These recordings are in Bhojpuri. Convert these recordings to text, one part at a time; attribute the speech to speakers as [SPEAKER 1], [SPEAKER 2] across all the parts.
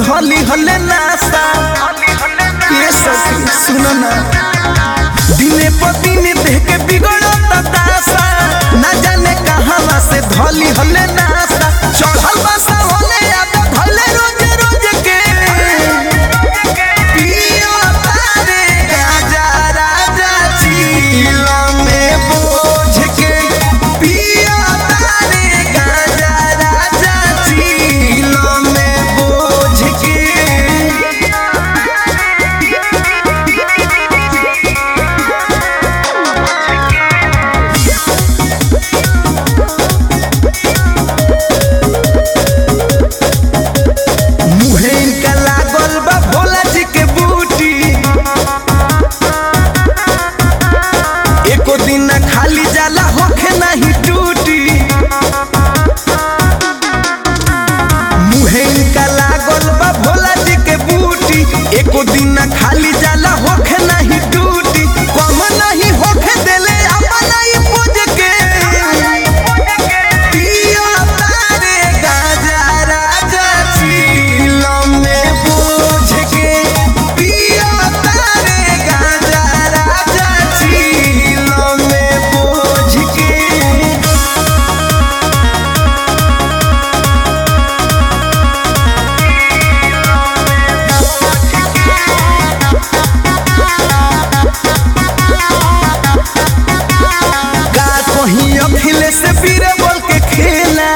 [SPEAKER 1] धली हले नासा ये सखी सुनो ना दिने पर दिने देह के बिगड़त दासा ना जाने कहां से धली हले नासा चढ़ल बसा होले अब धले रोज रोज के पियो तारे गाजा राजा चीला में बोझ के पियो तारे गाजा राजा चीला में बोझ के मुहे इनका लागल बा भोला जी के बूटी एको दिन ना खाली जाला होखे नहीं टूटी मुहे इनका लागल बा भोला जी के बूटी एको दिन ना खाली जाला होखे नहीं टूटी कम नहीं होखे देले अपना ही पूज के पिया तारे गाजा राजा चीलम में बोझ के पिया तारे गाजा राजा चीलम में बोझ के का कहीं अखिले से पीरे बोल के खेला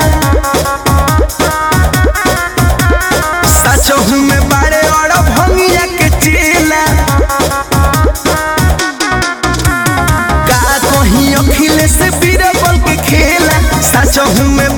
[SPEAKER 1] सचहू में बारे और भंगिया के चेला का कहीं अखिले से पीरे बोल के खेला सचहू में